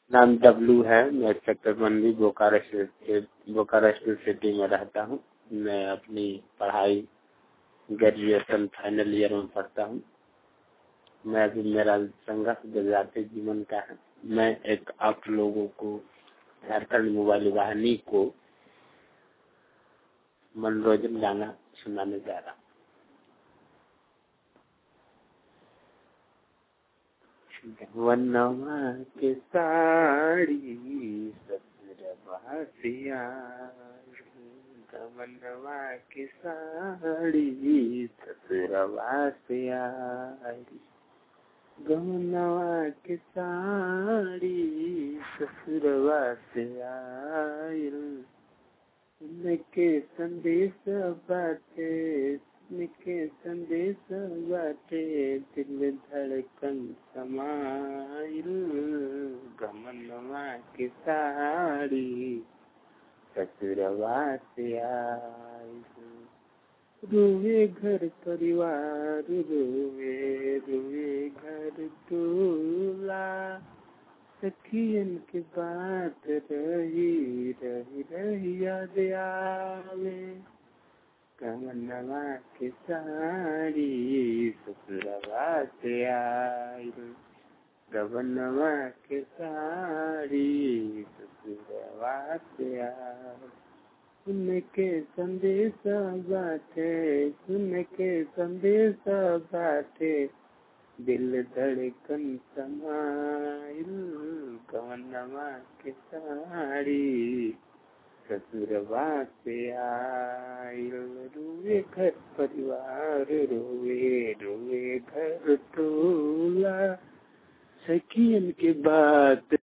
नाम डब्लू है मैं sector Mandi Bokaro state Bokaro state city में रहता हूँ मैं अपनी पढ़ाई ग्रेजुएशन फाइनल ईयर में पढ़ता हूँ मैं अभी मेरा संघर्ष गुजराती जीवन का है मैं एक आप लोगों को झारखंड मोबाइल वाहिनी को मनोरंजन गाना सुनाने जा रहा हूँ वनवा के साड़ी ससुरवा सिया वनवा के साड़ी ससुरवा सिया गमनवा के साड़ी ससुरवा से आयल उनके संदेश बाटे उनके संदेश बाटे दिल धड़कन समाइल गमनवा के साड़ी ससुरवा से आयल रोवे घर परिवार रोवे रोवे घर टोला सखियन के बात रही रही रही याद आवे कमनवा के साड़ी ससुरवा से आई गवनवा के साड़ी ससुरवा से आई सुन के संदेश बाटे सुन के संदेश बाटे दिल धड़कन समाइल कवनवा के साड़ी ससुरवा से आइल रोए घर परिवार रोए रोए घर टोला सखियन के बात